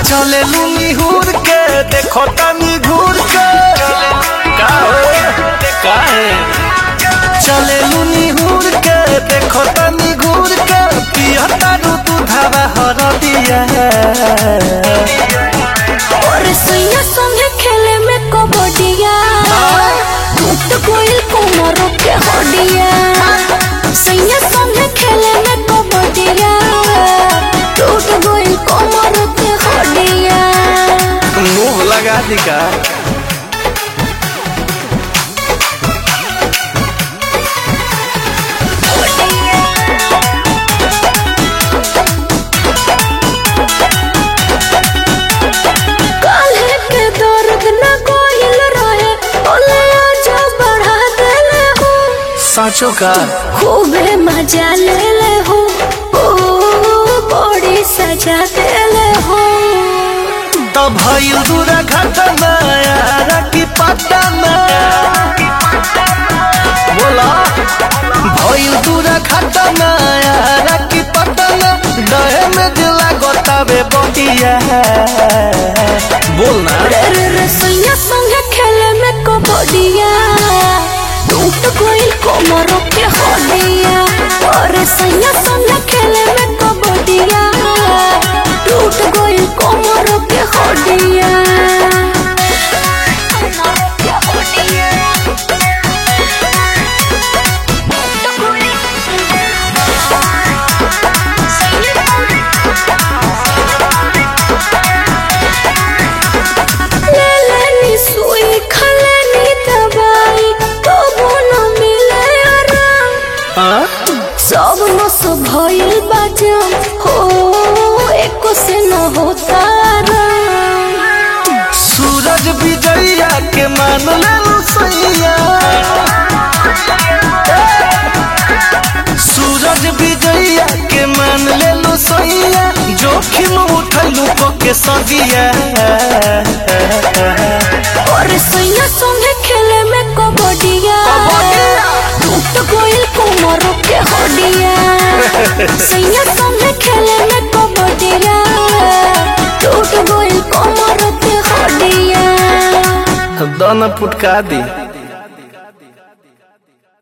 चले लूनी हुर के देखो तनी घूर के का हो का है चले लूनी हुर के देखो तनी घूर के पिया तारू तू धावा हर दिया और सैया संगे खेले में कबड्डिया टूट गइल कोमर के हड्डिया सैया संगे खेले में कबड्डिया टूट गइल कोमर के हड्डिया मुंह लगा दी का काल्हे के दर्द न गइल रहे ओले आज बढ़ा देले हो साँचो का खूबे मजा ले ले हो ओ बड़ी सजा देले हो तो भइल दूरा घटना यारा की पटना बोला भइल दूरा घटना यारा की पटना डहे में दिला गोतावे बटिया बोलना रे रे रे सैया संगे खेले में कबड्डिया टूट गइल कोमर के हड्डिया अरे सैया संगे खेले में कबड्डिया टूट गइल कोमर के हड्डिया ले लेनी सुई खलेनी दवाई तबो न मिले आराम हाँ? सब नस भइल बाजम हो एको से न होता आराम सूरज विजया के मान ले सैया सूरज विजया के मान ले लो सैया जोखिम उठलू को के सदिया और सैया संगे खेले में कबड्डिया टूट गइल कोमर के हड्डिया सैया संगे खेले में कबड्डिया टूट गइल कोमर के हड्डिया दाना पुटका दी